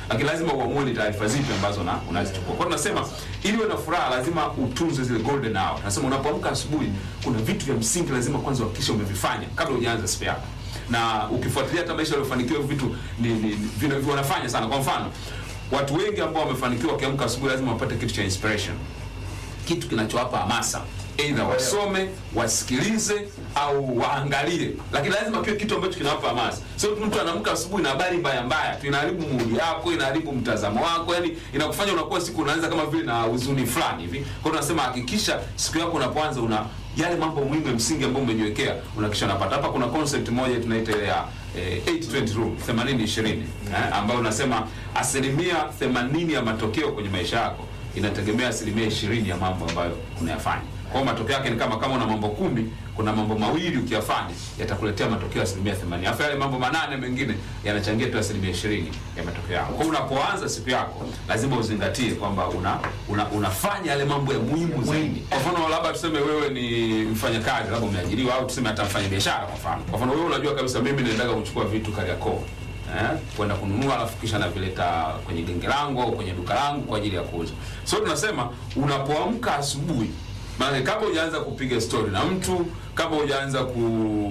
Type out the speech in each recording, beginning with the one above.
lakini lazima uamue ni taarifa zipi ambazo na unazichukua. Kwa hiyo tunasema ili uwe na furaha lazima utunze zile golden hour. Tunasema unapoamka asubuhi, kuna vitu vya msingi lazima kwanza uhakikishe umevifanya kabla hujaanza siku yako, na ukifuatilia hata maisha yaliyofanikiwa, hivi vitu ni, ni, ni vina- wanafanya sana. Kwa mfano watu wengi ambao wamefanikiwa wakiamka asubuhi lazima wapate kitu cha inspiration kitu kinachowapa hamasa aidha wasome wasikilize au waangalie lakini lazima pia kitu ambacho kinawapa hamasa sio tu mtu anaamka asubuhi na habari mbaya mbaya tu inaharibu mood yako inaharibu mtazamo wako yani inakufanya unakuwa siku unaanza kama vile na huzuni fulani hivi kwa hiyo tunasema hakikisha siku yako unapoanza una yale mambo muhimu ya msingi ambayo umejiwekea unahakikisha unapata hapa kuna concept moja tunaita ile ya eh, 820 rule 80 20 eh, ambayo unasema asilimia 80 ya matokeo kwenye maisha yako inategemea asilimia ishirini ya mambo ambayo unayafanya. Kwa hiyo matokeo yake ni kama kama una mambo kumi, kuna mambo mawili ukiyafanya yatakuletea matokeo ya asilimia themanini. Alafu yale mambo manane mengine yanachangia tu asilimia ishirini ya matokeo yako. Kwa hiyo unapoanza siku yako lazima uzingatie kwamba una, una, unafanya yale mambo ya muhimu zaidi. Kwa mfano labda tuseme wewe ni mfanyakazi, labda umeajiriwa, au tuseme hata mfanya biashara. Kwa mfano, kwa mfano wewe unajua kabisa mimi naendaga kuchukua vitu Kariakoo eh, kwenda kununua alafu kisha navileta kwenye genge langu au kwenye duka langu kwa ajili ya kuuza. So tunasema unapoamka asubuhi, maana kabla hujaanza kupiga story na mtu, kabla hujaanza ku,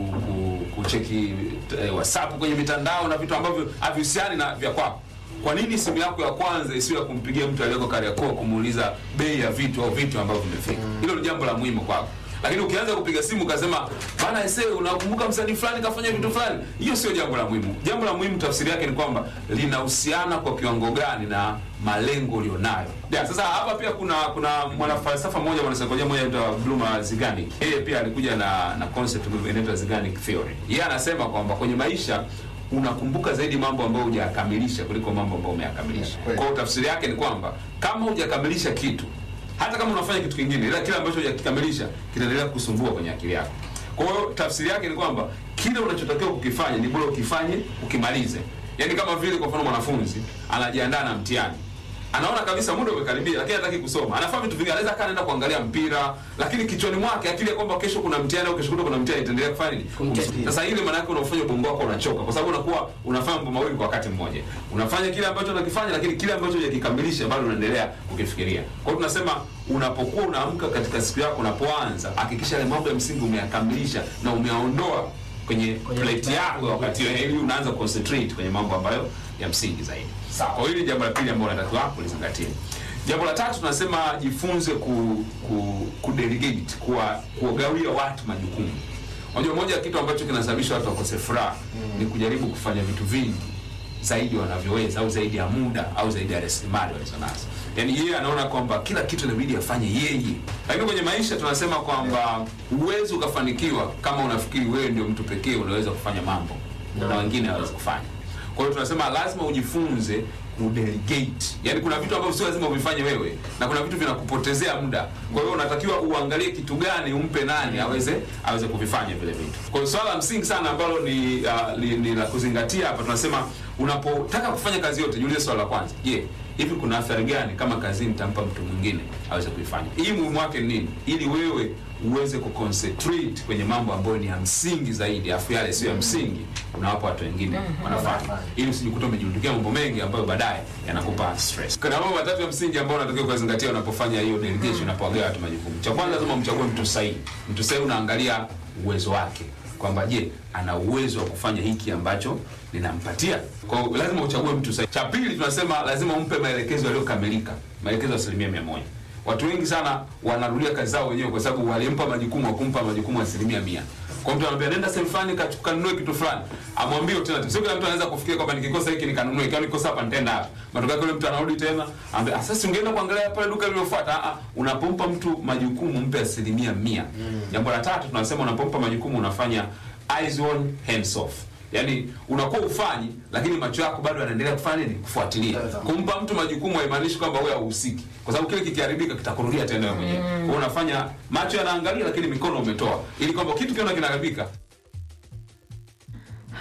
ku, kucheki eh, WhatsApp kwenye mitandao na vitu ambavyo havihusiani na vya kwako kwa nini simu yako ya kwanza isiwe ya kumpigia mtu aliyeko Kariakoo kumuuliza bei ya vitu au vitu ambavyo vimefika? Hilo ni jambo la muhimu kwako. Lakini ukianza kupiga simu ukasema bana ese, unakumbuka msanii fulani kafanya vitu fulani, hiyo sio jambo la muhimu. Jambo la muhimu tafsiri yake ni kwamba linahusiana kwa kiwango gani na malengo ulionayo. Yeah, sasa hapa pia kuna kuna mwanafalsafa mmoja mwanasaikolojia mmoja anaitwa Bluma Zigani. Yeye pia alikuja na na concept inaitwa Zeigarnik theory. Yeye anasema kwamba kwenye maisha unakumbuka zaidi mambo ambayo hujakamilisha kuliko mambo ambayo umeyakamilisha. Kweli. Kwa hiyo tafsiri yake ni kwamba kama hujakamilisha kitu, hata kama unafanya kitu kingine, ila kile ambacho hujakikamilisha kitaendelea kusumbua kwenye akili yako. Kwa hiyo tafsiri yake ni kwamba kile unachotakiwa kukifanya ni bora ukifanye ukimalize. Yaani kama vile kwa mfano mwanafunzi anajiandaa na mtihani anaona kabisa muda umekaribia, lakini hataki kusoma. Anafanya vitu vingine, anaweza kaa kuangalia mpira, lakini kichwani mwake akili ya kwamba kesho kuna mtihani au kesho kutwa kuna mtihani itaendelea kufanya nini? Kumtesti. Sasa ile maana yake unafanya ubongo wako unachoka, kwa sababu unakuwa unafanya mambo mawili kwa wakati mmoja. Unafanya kile ambacho unakifanya, lakini kile ambacho hujakikamilisha bado unaendelea kukifikiria. Kwa hiyo tunasema unapokuwa unaamka katika siku yako, unapoanza, hakikisha yale mambo ya msingi umeyakamilisha na umeyaondoa kwenye plate yako wakati huo, ili unaanza concentrate kwenye mambo ambayo ya msingi zaidi. Sawa. Kwa hiyo hili jambo la pili ambalo unatakiwa kulizingatia. Jambo la tatu tunasema jifunze ku, ku, ku delegate kuwa kuwagawia watu majukumu. Unajua moja ya kitu ambacho kinasababisha watu wakose furaha ni kujaribu kufanya vitu vingi zaidi wanavyoweza au zaidi ya muda au zaidi ya rasilimali walizonazo. Yaani yeye anaona kwamba kila kitu inabidi afanye yeye. Lakini kwenye maisha tunasema kwamba huwezi ukafanikiwa kama unafikiri wewe ndio mtu pekee unaweza kufanya mambo na wengine hawawezi kufanya. Kwa hiyo tunasema lazima ujifunze kudelegate. Yaani kuna vitu ambavyo sio lazima uvifanye wewe na kuna vitu vinakupotezea muda. Kwa hiyo unatakiwa uangalie kitu gani umpe nani aweze aweze kuvifanya vile vitu. Kwa hiyo swala la msingi sana ambalo ni, uh, li, ni la kuzingatia hapa tunasema unapotaka kufanya kazi yote jiulize swala la kwanza. Je, hivi kuna athari gani kama kazi nitampa mtu mwingine aweze kuifanya? Hii muhimu wake ni nini? Ili wewe uweze kuconcentrate kwenye mambo ambayo ni ya msingi zaidi, afu yale sio ya msingi unawapa watu wengine wanafanya, ili usijikuta umejirundikia mambo mengi ambayo baadaye yanakupa stress. Kuna mambo matatu ya msingi ambayo unatakiwa kuzingatia unapofanya hiyo delegation, unapowagawa watu majukumu. Cha kwanza, lazima umchague mtu sahihi. Mtu sahihi unaangalia uwezo wake kwamba je, ana uwezo wa kufanya hiki ambacho ninampatia. Kwa hiyo lazima uchague mtu sahihi. Cha pili, tunasema lazima umpe maelekezo yaliyokamilika, maelekezo ya asilimia mia moja. Watu wengi sana wanarudia kazi zao wenyewe kwa sababu walimpa majukumu wa kumpa majukumu asilimia mia. Kwa mtu anambia nenda sehemu fulani ka- kanunue kitu fulani, amwambie tena. Sio kila mtu anaweza kufikiria kwamba nikikosa hiki nikanunue, kama nikosa hapa nitaenda hapa. Matokeo yake yule mtu anarudi tena, anambia "Ah, sasa ungeenda kuangalia pale duka lililofuata. Ah, ah, unapompa mtu majukumu mpe asilimia mia. Jambo la tatu tunasema unapompa majukumu unafanya eyes on hands off. Yaani unakuwa ufanyi lakini macho yako bado yanaendelea kufanya nini? Kufuatilia. Kumpa mtu majukumu haimaanishi kwamba wewe hauhusiki. Kwa sababu kile kikiharibika kitakurudia tena wewe mwenyewe. Kwa hiyo unafanya macho yanaangalia lakini mikono umetoa ili kwamba kitu kiona kinaharibika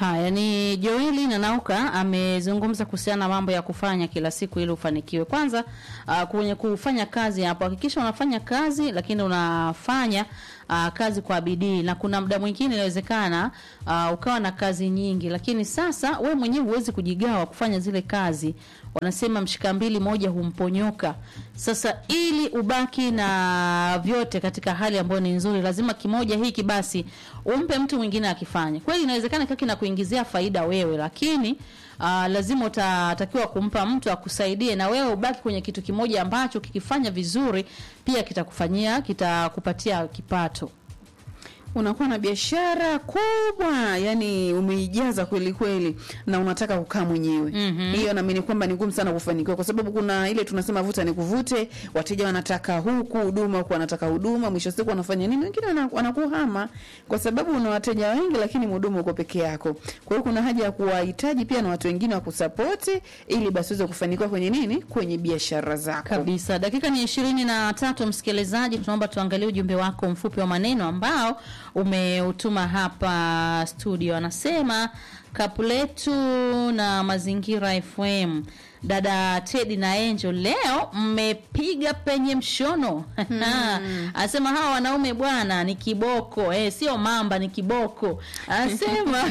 Haya ni Joeli Nanauka amezungumza kuhusiana na mambo ya kufanya kila siku ili ufanikiwe. Kwanza uh, kwenye kufanya kazi hapo, hakikisha unafanya kazi lakini unafanya uh, kazi kwa bidii, na kuna muda mwingine inawezekana uh, ukawa na kazi nyingi, lakini sasa we mwenyewe huwezi kujigawa kufanya zile kazi. Wanasema mshika mbili moja humponyoka. Sasa ili ubaki na vyote katika hali ambayo ni nzuri, lazima kimoja hiki basi umpe mtu mwingine akifanya. Kweli inawezekana kaki na kuingizia faida wewe, lakini uh, lazima utatakiwa kumpa mtu akusaidie, na wewe ubaki kwenye kitu kimoja ambacho kikifanya vizuri pia kitakufanyia kitakupatia kipato. unakuwa na biashara kubwa yani umeijaza kweli kweli na unataka kukaa mwenyewe Mhm. hiyo naamini kwamba ni ngumu sana kufanikiwa kwa sababu kuna ile tunasema vuta ni kuvute wateja wanataka huku huduma huku wanataka huduma mwisho wa siku wanafanya nini wengine wana- wanakuhama kwa sababu una wateja wengi lakini mhudumu uko peke yako kwa hiyo kuna haja ya kuwahitaji pia na watu wengine wa kusapoti ili basi uweze kufanikiwa kwenye nini kwenye biashara zako kabisa dakika ni ishirini na tatu msikilizaji tunaomba tuangalie ujumbe wako mfupi wa maneno ambao umeutuma hapa studio anasema kapuletu na mazingira fm dada tedi na angel leo mmepiga penye mshono anasema hawa wanaume bwana ni kiboko eh, sio mamba ni kiboko anasema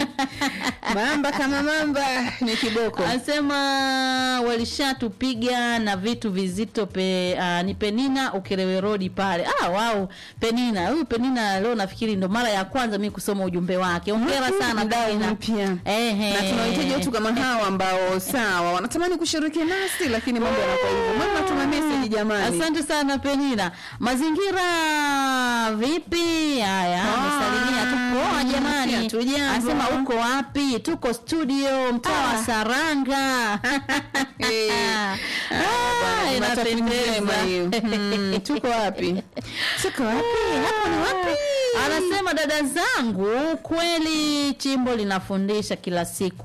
mamba kama mamba ni kiboko Anasema walishatupiga na vitu vizito pe, uh, ni Penina Ukerewe Road pale. Ah, wow, Penina. Huyu Penina leo nafikiri ndo mara ya kwanza mimi kusoma ujumbe wake. Hongera sana Mdau Penina. mpya Ehe. na tunahitaji watu kama hawa ambao sawa wanatamani kushiriki nasi lakini mambo yanakuwa hivyo mama tuna message jamani Asante sana Penina. Mazingira vipi? Haya, Ah, amesalimia tu poa jamani. hatujambo. Anasema uko wapi? Tuko studio mtaa wa Ah. Saranga. Eh. Ah, bwana, inapendeza. njema hiyo. Mm, tuko wapi tuko wapi hapo ni wapi Anasema dada zangu, kweli chimbo linafundisha kila siku,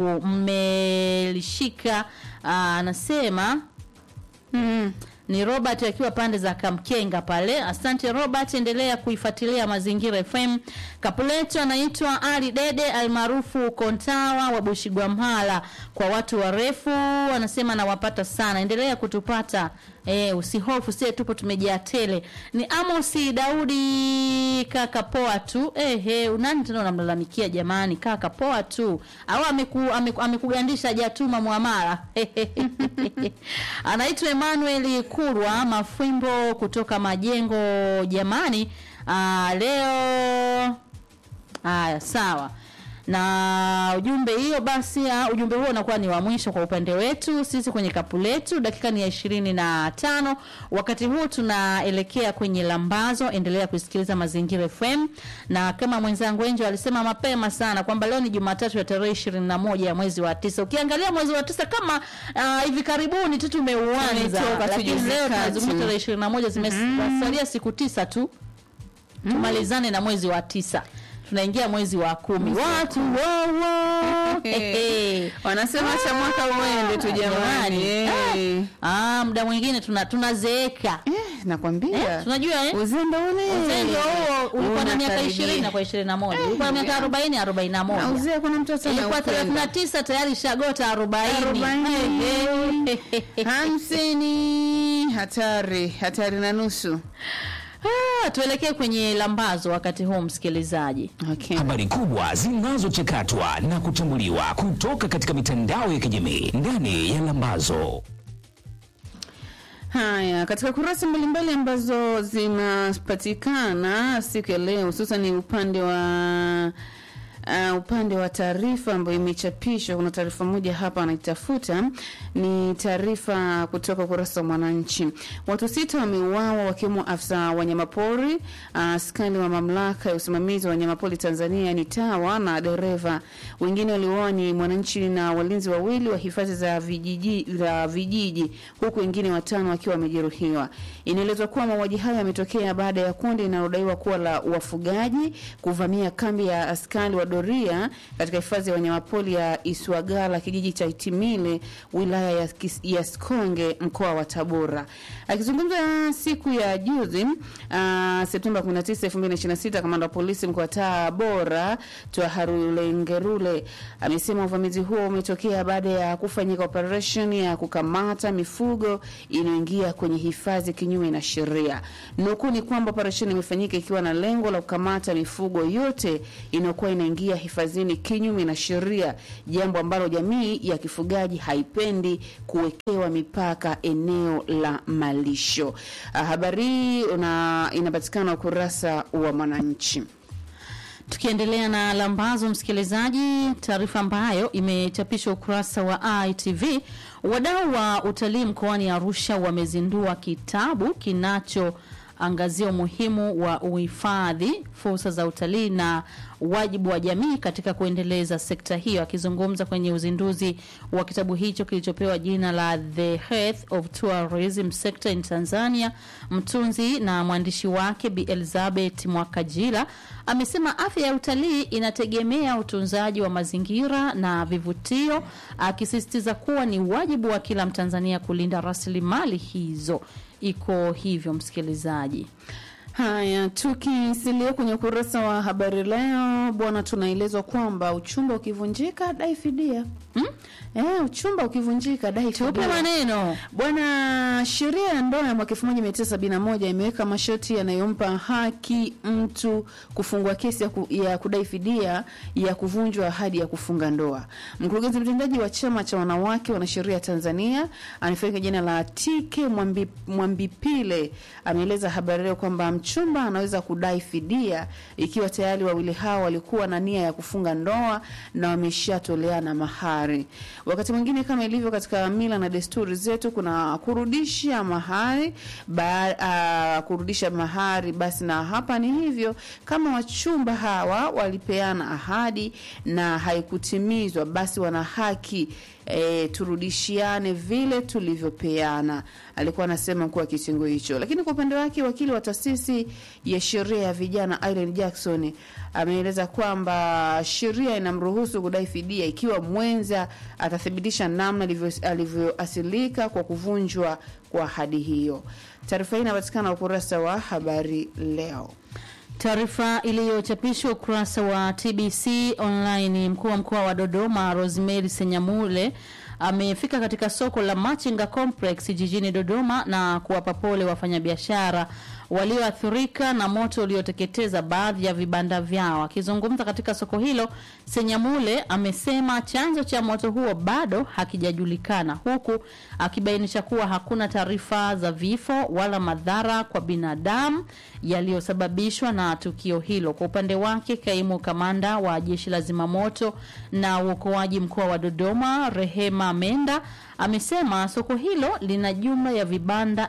mmelishika. Ah, Anasema Mm. ni Robert akiwa pande za Kamkenga pale. Asante Robert, endelea kuifuatilia Mazingira FM. Kapuleto anaitwa Ali Dede almaarufu Kontawa wa Bushigwamhala, kwa watu warefu anasema nawapata sana, endelea kutupata eh, usihofu, sie tupo tumejaa tele. Ni Amosi Daudi, kaka poa tu. Eh, eh, unani tena unamlalamikia jamani, kaka poa tu au ameku, ameku, amekugandisha hajatuma muamala anaitwa Emmanuel Kurwa Mafwimbo kutoka Majengo. Jamani, aa, leo haya sawa na ujumbe hiyo basi ah, ujumbe huo unakuwa ni wa mwisho kwa upande wetu sisi kwenye kapu letu dakika ni ya ishirini na tano wakati huu tunaelekea kwenye lambazo endelea kusikiliza mazingira fm na kama mwenzangu enjo alisema mapema sana kwamba leo ni jumatatu ya tarehe ishirini na moja ya mwezi wa tisa ukiangalia mwezi wa tisa kama ah, hivi karibuni tu tumeuanza Tumetoka tu lakini juzi leo kati. tunazungumza tarehe ishirini na moja zimesalia siku tisa tu tumalizane na mwezi wa tisa tunaingia mwezi wa kumi watu wowo wanasema acha mwaka uende tu jamani Eh. ah, muda mwingine tuna tunazeeka Eh, nakwambia eh, tunajua eh? uzembe ule uzembe huo ulikuwa na miaka Unakaribia. ishirini na kwa ishirini na moja ulikuwa na miaka arobaini arobaini na Na moja uzee kuna mtu hata ilikuwa anaupenda. thelathini na tisa tayari shagota arobaini Arobaini. hamsini hatari hatari na nusu Ah, tuelekee kwenye lambazo wakati huu msikilizaji okay. Habari kubwa zinazochakatwa na kuchambuliwa kutoka katika mitandao ya kijamii ndani ya Lambazo. Haya, katika kurasa mbalimbali ambazo zinapatikana siku ya leo, hususan ni upande wa Uh, upande wa taarifa ambayo imechapishwa, kuna taarifa moja hapa anaitafuta, ni taarifa kutoka ukurasa wa Mwananchi. Watu sita wameuawa wakiwemo afisa wanyamapori, uh, askari wa mamlaka ya usimamizi wa wanyamapori Tanzania ni TAWA na dereva. Wengine waliouawa ni mwananchi na walinzi wawili wa hifadhi za vijiji, za vijiji huku wengine watano wakiwa wamejeruhiwa. Inaelezwa kuwa mauaji hayo yametokea baada ya kundi linalodaiwa kuwa la wafugaji kuvamia kambi ya askari wadogo doria katika hifadhi ya wanyamapori ya Iswagala kijiji cha Itimile wilaya ya, Kis- ya Sikonge mkoa wa Tabora. Akizungumza siku ya juzi uh, Septemba 19, 2026 kamanda wa polisi mkoa wa Tabora Twaharulengerule amesema uvamizi huo umetokea baada ya kufanyika operation ya kukamata mifugo inayoingia kwenye hifadhi kinyume na sheria. Nukuu ni kwamba operesheni imefanyika ikiwa na lengo la kukamata mifugo yote inayokuwa inaingia hifadhini kinyume na sheria, jambo ambalo jamii ya kifugaji haipendi kuwekewa mipaka eneo la malisho. Ah, Habari hii una- inapatikana ukurasa wa Mwananchi. Tukiendelea na lambazo, msikilizaji, taarifa ambayo imechapishwa ukurasa wa ITV, wadau wa utalii mkoani Arusha wamezindua kitabu kinachoangazia umuhimu wa uhifadhi, fursa za utalii na wajibu wa jamii katika kuendeleza sekta hiyo. Akizungumza kwenye uzinduzi wa kitabu hicho kilichopewa jina la The Health of Tourism Sector in Tanzania, mtunzi na mwandishi wake Bi Elizabeth Mwakajila amesema afya ya utalii inategemea utunzaji wa mazingira na vivutio, akisisitiza kuwa ni wajibu wa kila Mtanzania kulinda rasilimali hizo. Iko hivyo, msikilizaji. Haya, tukisalia kwenye ukurasa wa habari leo bwana, tunaelezwa kwamba uchumba ukivunjika dai fidia. Hmm? Eh, uchumba ukivunjika dai Tupe fidia. maneno. Bwana, sheria ya ndoa ya mwaka 1971 imeweka masharti yanayompa haki mtu kufungua kesi ya, ku, ya kudai fidia ya kuvunjwa ahadi ya kufunga ndoa. Mkurugenzi mtendaji wa chama cha wanawake wanasheria Tanzania anafahamika jina la TK Mwambi, Mwambipile ameeleza habari leo kwamba mchumba anaweza kudai fidia ikiwa tayari wawili hao walikuwa na nia ya kufunga ndoa na wameshatoleana mahari. Wakati mwingine kama ilivyo katika mila na desturi zetu, kuna kurudisha mahari ba, a, kurudisha mahari. Basi na hapa ni hivyo, kama wachumba hawa walipeana ahadi na haikutimizwa, basi wana haki E, turudishiane vile tulivyopeana, alikuwa anasema mkuu wa kitengo hicho. Lakini kwa upande wake wakili wa taasisi ya sheria ya vijana Irene Jackson ameeleza kwamba sheria inamruhusu kudai fidia ikiwa mwenza atathibitisha namna alivyo- alivyoasilika kwa kuvunjwa kwa ahadi hiyo. Taarifa hii inapatikana ukurasa wa habari leo. Taarifa iliyochapishwa ukurasa wa TBC online, mkuu wa mkoa wa Dodoma Rosemary Senyamule amefika katika soko la Machinga Complex jijini Dodoma na kuwapa pole wafanyabiashara walioathirika na moto ulioteketeza baadhi ya vibanda vyao. Akizungumza katika soko hilo, Senyamule amesema chanzo cha moto huo bado hakijajulikana, huku akibainisha kuwa hakuna taarifa za vifo wala madhara kwa binadamu yaliyosababishwa na tukio hilo. Kwa upande wake, kaimu kamanda wa jeshi la zimamoto na uokoaji mkoa wa Dodoma, Rehema Menda, amesema soko hilo lina jumla ya vibanda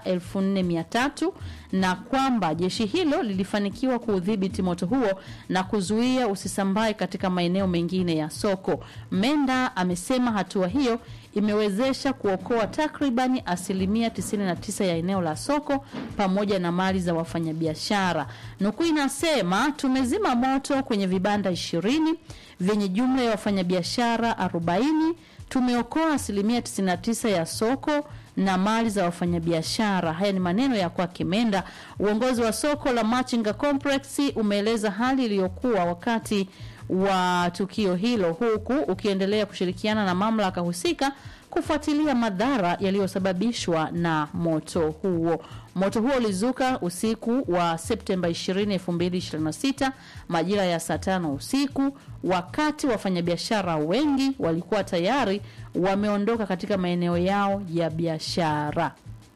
4300 na kwamba jeshi hilo lilifanikiwa kuudhibiti moto huo na kuzuia usisambae katika maeneo mengine ya soko. Menda amesema hatua hiyo imewezesha kuokoa takribani asilimia 99 ya eneo la soko pamoja na mali za wafanyabiashara. Nukuu inasema tumezima moto kwenye vibanda ishirini vyenye jumla ya wafanyabiashara 40 tumeokoa asilimia 99 ya soko na mali za wafanyabiashara. Haya ni maneno ya kwake Menda. Uongozi wa soko la Machinga Complex umeeleza hali iliyokuwa wakati wa tukio hilo, huku ukiendelea kushirikiana na mamlaka husika kufuatilia madhara yaliyosababishwa na moto huo. Moto huo ulizuka usiku wa Septemba 20, 2026 majira ya saa tano usiku, wakati wafanyabiashara wengi walikuwa tayari wameondoka katika maeneo yao ya biashara.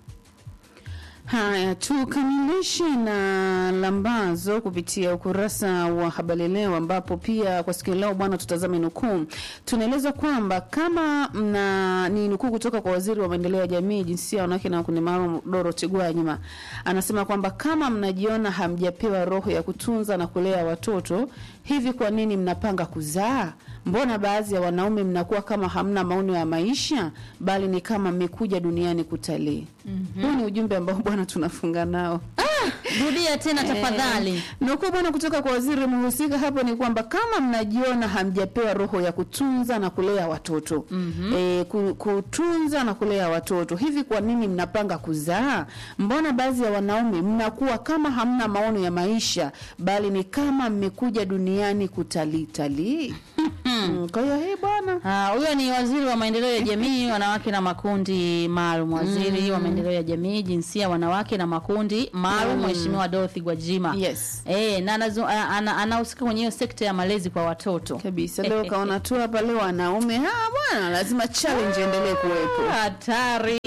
Haya, tukamilishe na lambazo kupitia ukurasa wa habari leo, ambapo pia kwa siku ya leo bwana, tutazame nukuu. Tunaeleza kwamba kama mna ni nukuu kutoka kwa waziri wa maendeleo ya jamii, jinsia, wanawake na makundi maalum Dorothy Gwajima, anasema kwamba kama mnajiona hamjapewa roho ya kutunza na kulea watoto, hivi kwa nini mnapanga kuzaa? Mbona baadhi ya wanaume mnakuwa kama hamna maono ya maisha, bali ni kama mmekuja duniani kutalii. Huu ni ujumbe ambao bwana tunafunga nao. rudia tena tafadhali. Nukuu bwana kutoka kwa waziri mhusika hapo ni kwamba kama mnajiona hamjapewa roho ya kutunza na kulea watoto mm-hmm. E, kutunza na kulea watoto, hivi kwa nini mnapanga kuzaa? Mbona baadhi ya wanaume mnakuwa kama hamna maono ya maisha, bali ni kama mmekuja duniani kutalitalii. Mm, kwa hiyo hii bwana Ah, huyo ni waziri wa maendeleo ya jamii, wanawake na makundi maalum, waziri wa maendeleo ya jamii, jinsia, wanawake na makundi maalum, Mheshimiwa Dorothy Gwajima. Yes. Eh, na anazu- a- ana- anahusika kwenye hiyo sekta ya malezi kwa watoto. kabisa. Leo kaona tu hapa leo wanaume ah, bwana lazima challenge endelee kuwepo. Hatari.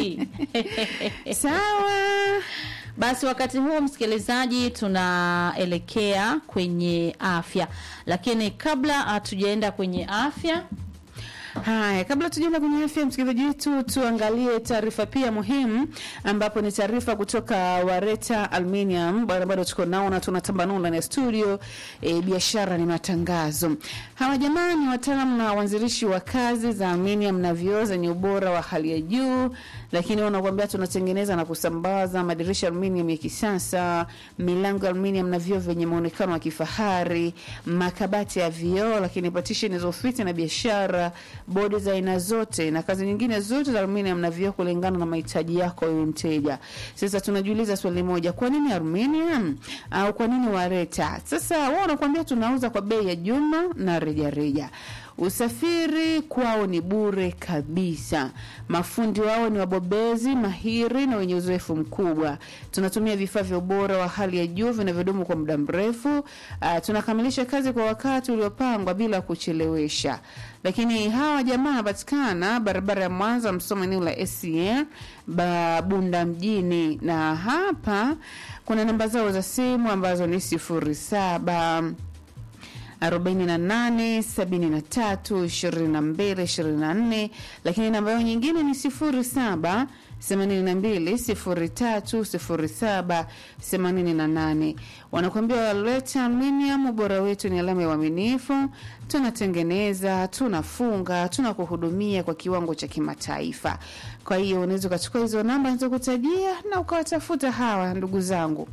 Sawa. Basi wakati huo msikilizaji, tunaelekea kwenye afya, lakini kabla hatujaenda kwenye afya Haya, kabla tujaenda kwenye afya msikilizaji wetu, tuangalie taarifa pia muhimu, ambapo ni taarifa kutoka Wareta Aluminium. Bado bado tuko nao na tunatambanua ndani ya studio. E, biashara ni matangazo. Hawa jamaa ni wataalamu na waanzilishi wa kazi za aluminium na vioo zenye ubora wa hali ya juu, lakini wanakuambia tunatengeneza na kusambaza madirisha aluminium ya kisasa, milango ya aluminium na vioo vyenye muonekano wa kifahari, makabati ya vioo, lakini partition za ofisi na biashara bodi za aina zote na kazi nyingine zote za aluminium na vioo kulingana na mahitaji yako wewe mteja. Sasa tunajiuliza swali moja, kwa nini aluminium au kwa nini Wareta? Sasa wao wanakuambia tunauza kwa bei ya jumla na rejareja reja. Usafiri kwao ni bure kabisa. Mafundi wao ni wabobezi mahiri na wenye uzoefu mkubwa. Tunatumia vifaa vya ubora wa hali ya juu vinavyodumu kwa muda mrefu. Uh, tunakamilisha kazi kwa wakati uliopangwa bila kuchelewesha. Lakini hawa jamaa wanapatikana barabara ya Mwanza Msoma, eneo la SCN Bunda mjini, na hapa kuna namba zao za simu ambazo ni sifuri saba 48 73 22 24, lakini namba yao nyingine ni 07 82 03 07 88. Wanakuambia waleta aluminium, ubora wetu ni alama ya uaminifu. Tunatengeneza, tunafunga, tunakuhudumia kwa kiwango cha kimataifa. Kwa hiyo unaweza ukachukua hizo namba nilizokutajia na ukawatafuta hawa ndugu zangu.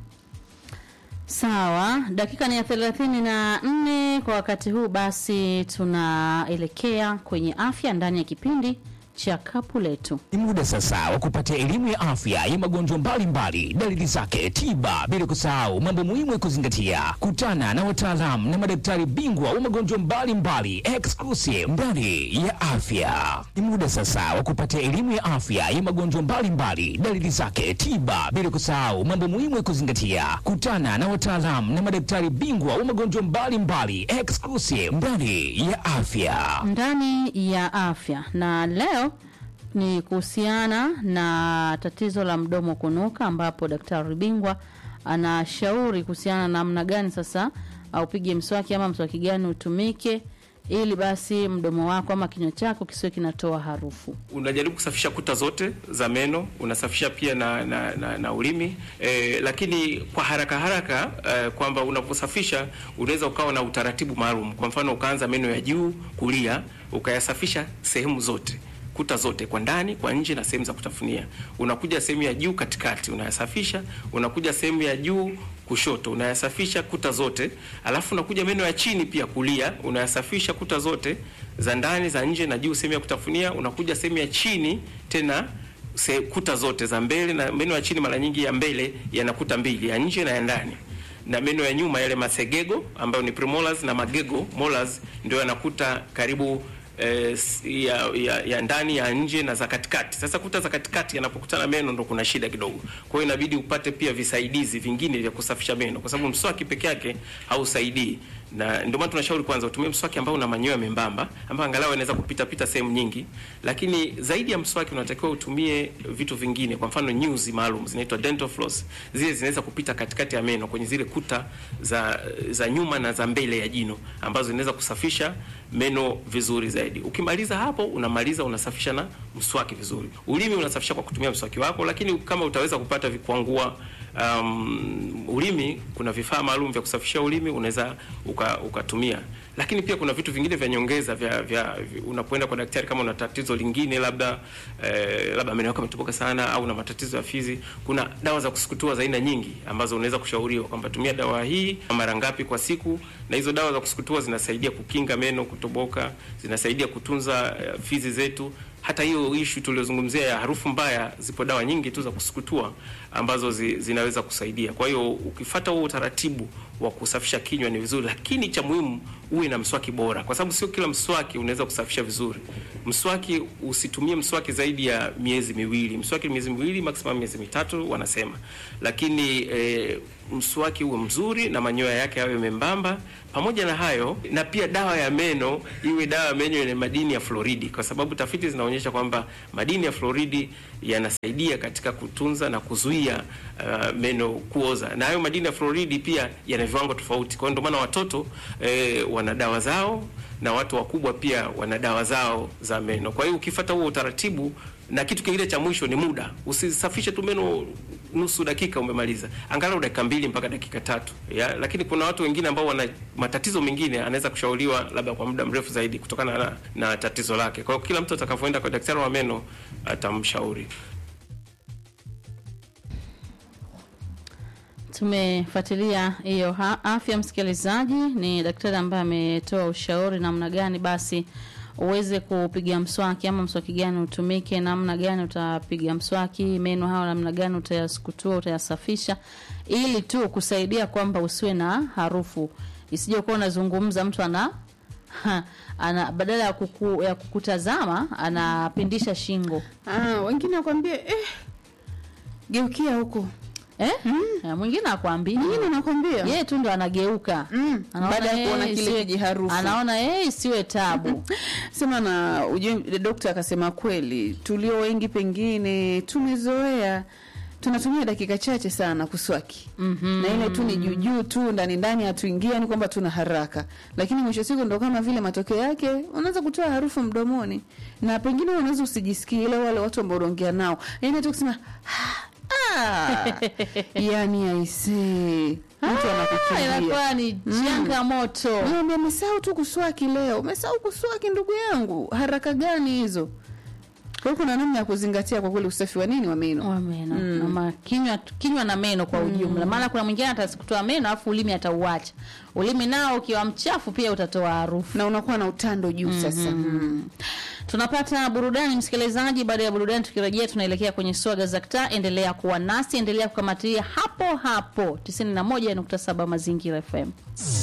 Sawa, dakika ni ya thelathini na nne kwa wakati huu. Basi tunaelekea kwenye afya ndani ya kipindi cha kapu letu. Ni muda sasa wa kupata elimu ya afya ya magonjwa mbalimbali, dalili zake, tiba, bila kusahau mambo muhimu ya kuzingatia. Kutana na wataalamu na madaktari bingwa wa magonjwa mbalimbali exclusive ndani ya afya. Ni muda sasa wa kupata elimu ya afya ya magonjwa mbalimbali, dalili zake, tiba, bila kusahau mambo muhimu ya kuzingatia. Kutana na wataalamu na madaktari bingwa wa magonjwa mbalimbali exclusive ndani ya afya. ndani ya afya na leo ni kuhusiana na tatizo la mdomo kunuka, ambapo daktari bingwa anashauri kuhusiana na namna gani sasa uh, upige mswaki ama mswaki gani utumike ili basi mdomo wako ama kinywa chako kisiwe kinatoa harufu. unajaribu kusafisha kuta zote za meno, unasafisha pia na, na, na, na ulimi e, lakini kwa haraka haraka e, kwamba unaposafisha unaweza ukawa na utaratibu maalum. Kwa mfano ukaanza meno ya juu kulia, ukayasafisha sehemu zote kuta zote kwa ndani, kwa nje na sehemu za kutafunia. Unakuja sehemu ya juu katikati, unayasafisha. Unakuja sehemu ya juu kushoto, unayasafisha kuta zote. Alafu unakuja meno ya chini pia kulia, unayasafisha kuta zote za ndani, za nje na juu, sehemu ya kutafunia. Unakuja sehemu ya chini tena se, kuta zote za mbele, na meno ya chini mara nyingi ya mbele yana kuta mbili, ya nje na ya ndani na meno ya nyuma yale masegego ambayo ni premolars na magego molars ndio yanakuta karibu eh, s- ya, ya, ya ndani ya nje na za katikati. Sasa kuta za katikati yanapokutana meno ndo kuna shida kidogo. Kwa hiyo inabidi upate pia visaidizi vingine vya kusafisha meno, kwa sababu mswaki peke yake hausaidii, na ndio maana tunashauri kwanza utumie mswaki ambao una manyoya membamba, ambao angalau inaweza kupita pita sehemu nyingi. Lakini zaidi ya mswaki unatakiwa utumie vitu vingine, kwa mfano nyuzi maalum zinaitwa dental floss. Zile zinaweza kupita katikati ya meno kwenye zile kuta za za nyuma na za mbele ya jino ambazo zinaweza kusafisha meno vizuri zaidi. Ukimaliza hapo, unamaliza unasafisha na mswaki vizuri. Ulimi unasafisha kwa kutumia mswaki wako, lakini kama utaweza kupata vikwangua um, ulimi, kuna vifaa maalum vya kusafisha ulimi unaweza uka, ukatumia lakini pia kuna vitu vingine vya nyongeza vya, vya, vya unapoenda kwa daktari kama una tatizo lingine labda eh, labda meno yako yametoboka sana au una matatizo ya fizi, kuna dawa za kusukutua za aina nyingi ambazo unaweza kushauriwa kwamba tumia dawa hii mara ngapi kwa siku, na hizo dawa za kusukutua zinasaidia kukinga meno kutoboka, zinasaidia kutunza eh, fizi zetu. Hata hiyo ishu tuliozungumzia ya harufu mbaya, zipo dawa nyingi tu za kusukutua ambazo zi, zinaweza kusaidia. Kwa hiyo ukifata huo utaratibu wa kusafisha kinywa ni vizuri, lakini cha muhimu uwe na mswaki bora, kwa sababu sio kila mswaki unaweza kusafisha vizuri. Mswaki usitumie mswaki zaidi ya miezi miwili, mswaki miezi miwili maximum miezi mitatu wanasema, lakini e, mswaki uwe mzuri na manyoya yake yawe membamba. Pamoja na hayo, na pia dawa ya meno iwe dawa ya meno yenye madini ya fluoridi, kwa sababu tafiti zinaonyesha kwamba madini ya fluoridi yanasaidia katika kutunza na kuzuia uh, meno kuoza, na hayo madini ya fluoridi pia yana viwango tofauti. Kwa hiyo ndio maana watoto eh, wana dawa zao na watu wakubwa pia wana dawa zao za meno. Kwa hiyo ukifuata huo utaratibu, na kitu kingine cha mwisho ni muda, usisafishe tu meno nusu dakika umemaliza, angalau dakika mbili mpaka dakika tatu ya. Lakini kuna watu wengine ambao wana matatizo mengine, anaweza kushauriwa labda kwa muda mrefu zaidi kutokana na, na tatizo lake. Kwa hiyo kila mtu atakavyoenda kwa daktari wa meno atamshauri. Tumefuatilia hiyo ha- afya, msikilizaji. Ni daktari ambaye ametoa ushauri namna gani basi uweze kupiga mswaki ama mswaki gani utumike, namna gani utapiga mswaki, meno hayo namna gani utayasukutua, utayasafisha, ili tu kusaidia kwamba usiwe na harufu, isije kuwa unazungumza mtu ana ha, ana badala ya, kuku, ya kukutazama anapindisha shingo Ah, wengine wakwambie eh, geukia huko, eh? Eh, mwingine akwambii wengine anakwambia yeye tu ndo anageuka Mm, Anaona baada ya yeye kuona kile isiwe- kijiharufu. anaona yeye isiwe tabu sema na ujue, dokta akasema kweli, tulio wengi pengine tumezoea tunatumia dakika chache sana kuswaki mm-hmm. na ile tu ni juujuu tu ndani ndani, hatuingia ni kwamba tuna haraka, lakini mwisho siku ndo kama vile matokeo yake unaweza kutoa harufu mdomoni, na pengine unaweza usijisikie ile wale watu ambao unaongea nao, yani hata kusema ah, yani aisee, mtu Ah, anakukimbia inakuwa ni changamoto Niambia umesahau tu kuswaki leo. Umesahau kuswaki ndugu yangu. Haraka gani hizo? Kwa hiyo kuna namna ya kuzingatia kwa kweli usafi wa nini wa meno. wa meno na ma- kinywa kinywa na meno kwa ujumla maana kuna mwingine atakutoa meno alafu ulimi atauacha ulimi nao ukiwa mchafu pia utatoa harufu Na unakuwa na utando juu sasa. Mm. tunapata burudani msikilizaji baada ya burudani tukirejea tunaelekea kwenye swaga za ktaa endelea kuwa nasi endelea kukamatia hapo hapo 91.7 mazingira fm